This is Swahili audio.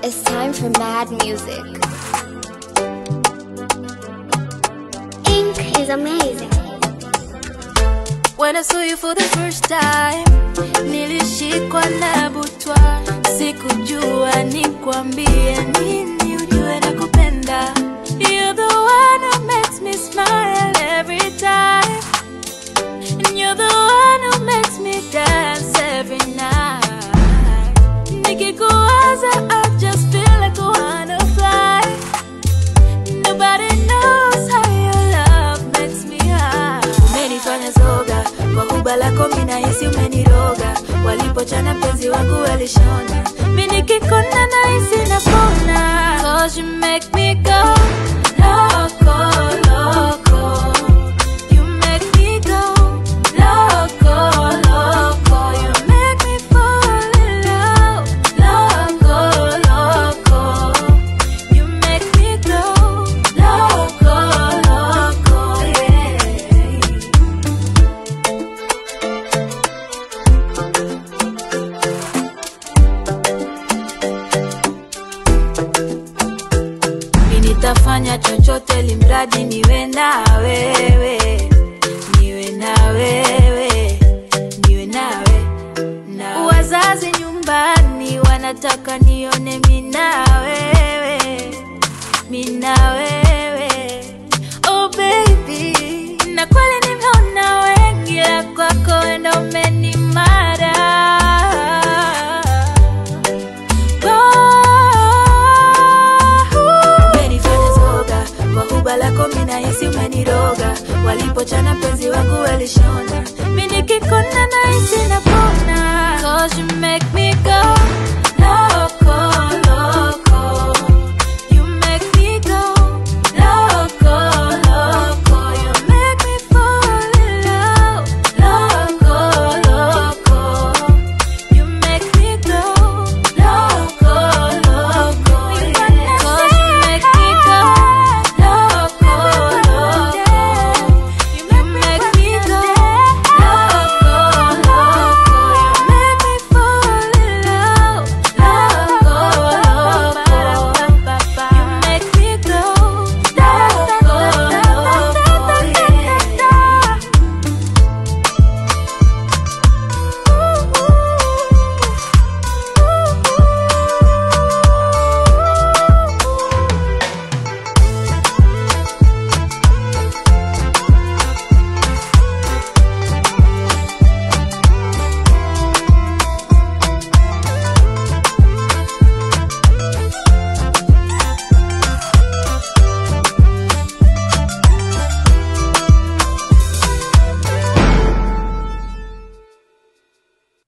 It's time for mad music. Ink is amazing. When I saw you for the first time, nilishikwa na butwa, sikujua nikwambie nini, ujue na kupenda. You're the one who makes me smile every time, and you're the one who makes me dance every night. Nikikuwaza, I just feel like I wanna fly. Nobody knows how your love makes me high. Umenifanya zoga kwa kuba lako, mimi nahisi umeniroga. Walipochana penzi wangu walishona, mimi nikikona nahisi napona. Cause you make me go loco, loco. You make me go loco, loco. You make me fall in love, loco, loco. You make me go loco, loco, yeah. Mimi nitafanya chochote limradi niwe na wewe, niwe na wewe, niwe nawe na wazazi nyumbani wanataka nione mimi na wewe, mimi na wewe. Oh baby, na kweli nimeona wengi, la kwako ndo ume